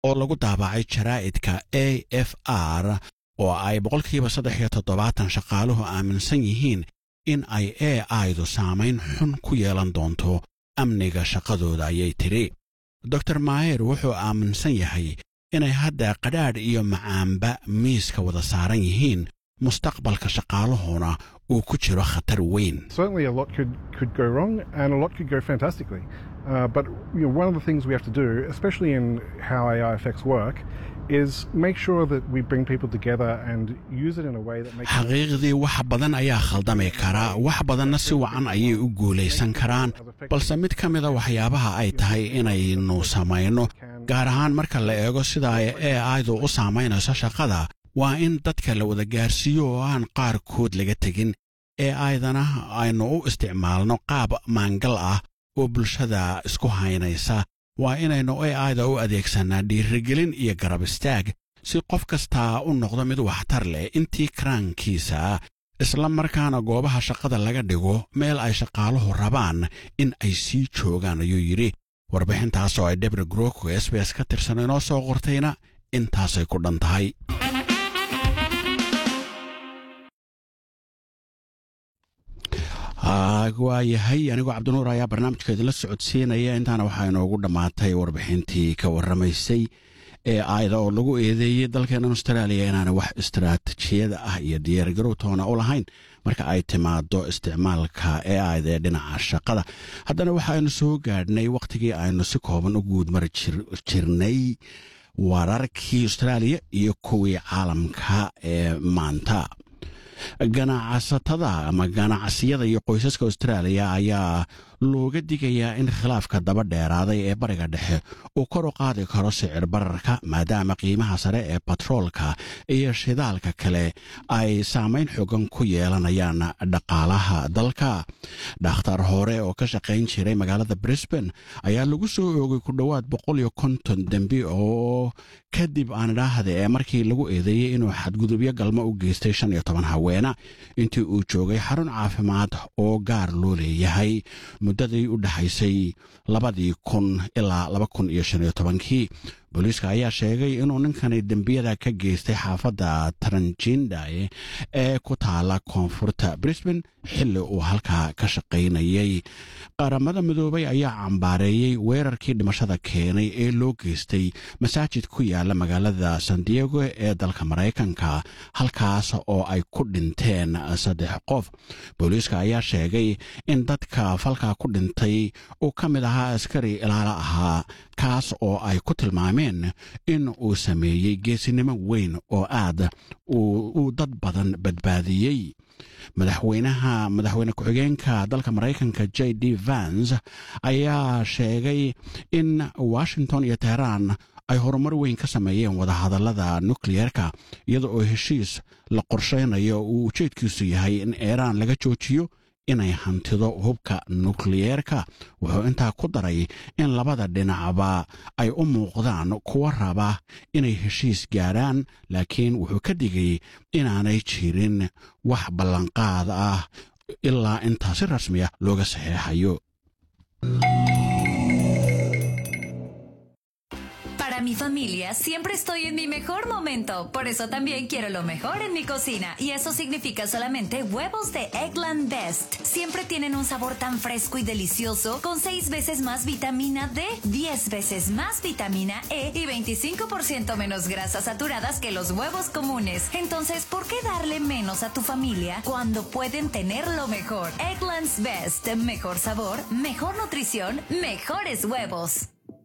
oo lagu daabacay jaraa'idka a f r oo ay boqolkiiba saddex iyo toddobaatan shaqaaluhu aaminsan yihiin in ay a idu saamayn xun ku yeelan doonto amniga shaqadooda ayay tidhi dor maayer wuxuu aaminsan yahay inay hadda qadhaadh iyo macaamba miiska wada saaran yihiin mustaqbalka shaqaaluhuna uu ku jiro khatar weyn Certainly, a lot could, could go wrong and a lot could go fantastically. Uh, but you know, one of the things we have to do, especially in how AI affects work, is make sure that we bring people together and use it in a way that makes xaqiiqdii wax badan ayaa khaldami kara wax badanna si wacan ayay u guulaysan karaan balse mid ka mida waxyaabaha ay tahay inaynu samayno gaar ahaan marka la eego sida ay a idu u saamaynayso shaqada waa in dadka la wada gaarsiiyo oo aan qaarkood laga tegin ee aydana aynu u isticmaalno qaab maangal ah oo bulshada isku haynaysa waa inaynu a ida u adeegsannaa dhiirigelin iyo garab istaag si qof kastaa u noqdo mid waxtar leh intii karaankiisa isla markaana goobaha shaqada laga dhigo meel ay shaqaaluhu rabaan in ay sii joogaan ayuu yidhi warbixintaas oo ay debri groko s b s ka tirsan inoo soo qortayna intaasay ku dhan tahay waa yahay anigoo cabdinuur ayaa barnaamijka idinla socodsiinaya intaana waxaa inoogu dhammaatay warbixintii ka warramaysay ee aayda oo lagu eedeeyey dalkeennan austraaliya inaana wax istaraatijiyada ah iyo diyaargarow toona u lahayn marka ay timaado isticmaalka ee aayda ee dhinaca shaqada haddana waxaaynu soo gaadhnay wakhtigii aynu si kooban u guudmari jirnay wararkii austraaliya iyo kuwii caalamka ee maanta ganacsatada ama ganacsiyada iyo qoysaska austraaliya ayaa looga digayaa in khilaafka daba dheeraaday ee bariga dhexe uu kor u qaadi karo sicir bararka maadaama qiimaha sare ee batroolka iyo shidaalka kale ay saamayn xogan ku yeelanayaan dhaqaalaha dalka dhakhtar hore oo ka shaqayn jiray magaalada brisban ayaa lagu soo oogay ku dhowaad boqol iyo konton dembi oo kadib aan idhaahda ee markii lagu eedeeyey inuu xadgudubyo galmo u geystay shan iyo toban haweena intii uu joogay xarun caafimaad oo gaar loo leeyahay muddadii u dhexaysay labadii kun ilaa laba kun iyo shan iyo tobankii booliiska ayaa sheegay inuu ninkani dembiyada ka geystay xaafadda taranjindae ee ku taala koonfurta brisban xilli uu halkaa ka shaqaynayay qaramada midoobay ayaa cambaareeyey weerarkii dhimashada keenay ee loo geystay masaajid ku yaala magaalada san diego ee dalka maraykanka halkaas oo ay ku dhinteen saddex qof booliiska ayaa sheegay in dadka falkaa ku dhintay uu ka mid ahaa askari ilaalo ahaa kaas oo ay ku tilmaameen in uu sameeyey geesinimo weyn oo aad uu dad badan badbaadiyey madaxweynaha madaxweyne ku-xigeenka dalka maraykanka j d vans ayaa sheegay in washington iyo teheraan ay horumar weyn ka sameeyeen wadahadallada nukliyeerka iyada oo heshiis la qorshaynayo uu ujeedkiisu yahay in iiraan laga joojiyo inay hantido hubka nukliyeerka wuxuu intaa ku daray in labada dhinacba ay u muuqdaan kuwa raba inay heshiis gaadhaan laakiin wuxuu ka digay inaanay jirin wax ballanqaad ah ilaa intaa si rasmi ah looga saxeexayo Para mi familia siempre estoy en mi mejor momento, por eso también quiero lo mejor en mi cocina y eso significa solamente huevos de Eggland Best. Siempre tienen un sabor tan fresco y delicioso con 6 veces más vitamina D, 10 veces más vitamina E y 25% menos grasas saturadas que los huevos comunes. Entonces, ¿por qué darle menos a tu familia cuando pueden tener lo mejor? Eggland's Best, mejor sabor, mejor nutrición, mejores huevos.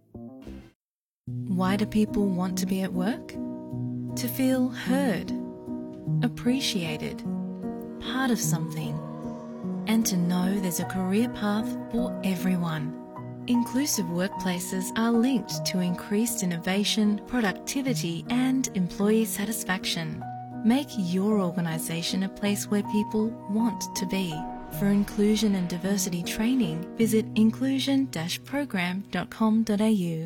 Why do people want to be at work? To feel heard, appreciated, part of something, and to know there's a career path for everyone. Inclusive workplaces are linked to increased innovation, productivity, and employee satisfaction. Make your organisation a place where people want to be. For inclusion and diversity training, visit inclusion-program.com.au.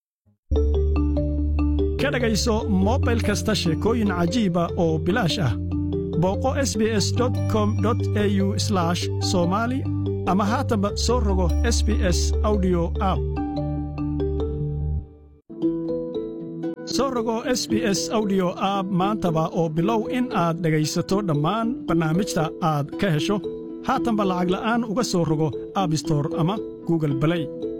ka dhegayso mobil kasta sheekooyin cajiiba oo bilaash ah booqo sbs com au somali ama haatanba soo rogo sbs audio app soo rogo s b s audio app maantaba oo bilow in aad dhegaysato dhammaan barnaamijta aad ka hesho haatanba lacag la'aan uga soo rogo aabistore ama google balay